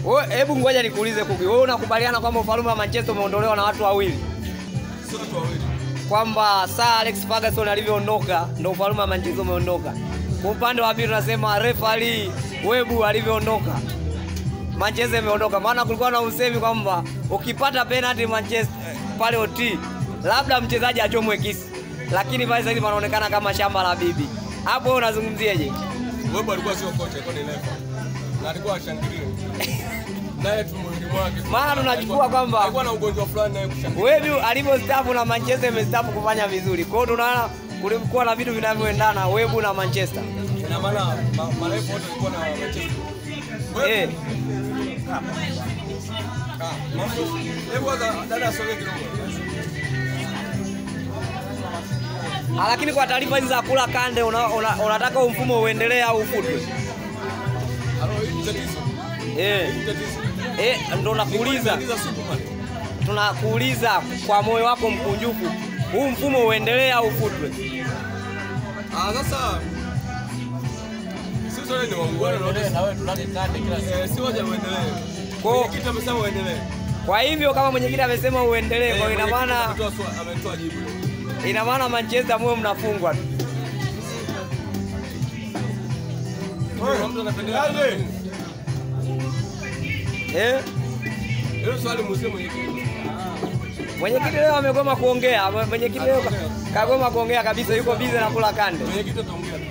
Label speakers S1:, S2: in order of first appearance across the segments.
S1: Wewe hebu ngoja nikuulize Kuki. Wewe unakubaliana kwamba ufalme wa Manchester umeondolewa na watu wawili?
S2: Sio watu wawili.
S1: Kwamba Sir Alex Ferguson alivyoondoka ndio ufalme wa Manchester umeondoka. Kwa upande wa pili tunasema referee Webu alivyoondoka Manchester imeondoka. Maana kulikuwa na usemi kwamba ukipata penalty Manchester pale OT labda mchezaji achomwe kisi. Lakini pale sasa hivi panaonekana kama shamba la bibi. Hapo wewe unazungumziaje?
S2: Webu alikuwa sio kocha, alikuwa ni refa. Na alikuwa ashangilie. Naye tu mwili mwake.
S1: Maana tunachukua kwamba-
S2: alikuwa na ugonjwa fulani naye kushangilia.
S1: Webu alivyostaafu na Manchester imestaafu kufanya vizuri. Kwa hiyo tunaona kulikuwa na vitu vinavyoendana Webu na Manchester.
S2: Ina maana ma- marefu wote walikuwa na Manchester. Webu.
S1: Eh,
S2: Ah, mambo. Hebu kwanza dada asogee kidogo.
S1: Ah, lakini kwa taarifa hizi za kula kande una, una, unataka huu mfumo uendelee au ufutwe?
S2: Halo, hii tatizo.
S1: Eh,
S2: Hii tatizo.
S1: eh, ndo nakuuliza,
S2: Niuliza Superman.
S1: tunakuuliza kwa moyo wako mkunjufu, huu mfumo uendelee au ufutwe?
S2: Ah, sasa sisi wote ni waungwana na wote
S3: na wewe tulale kande kila siku.
S2: eh, si waje uendelee.
S1: Kwa-
S2: Mwenyekiti amesema uendelee.
S1: Kwa hivyo kama mwenyekiti amesema uendelee, kwa hiyo ina
S2: Mwenyekiti
S1: maana
S2: ametoa swa- ametoa jibu.
S1: ina maana Manchester mwe mnafungwa tu.
S2: Wewe mtu anapendelea nini?
S1: Eh,
S2: Hilo swali muulize mwenyekiti.
S1: mwenyekiti leo amegoma kuongea, mwenyekiti leo ka- kagoma kuongea kabisa, yuko busy na kula kande.
S2: Mwenyekiti ataongea. tu.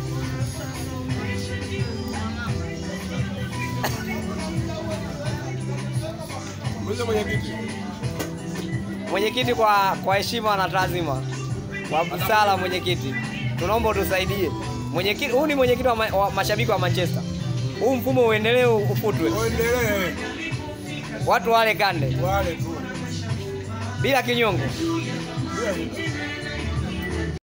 S2: Muulize mwenyekiti.
S1: Mwenyekiti, kwa kwa heshima na taazima, kwa busara, mwenyekiti, tunaomba utusaidie. Mwenyekiti, huu ni mwenyekiti wa, ma, wa mashabiki wa Manchester, huu mfumo uendelee ufutwe,
S2: Uendelee.
S1: watu wale kande
S2: Wale tu.
S1: bila kinyongo.
S2: Bila shida.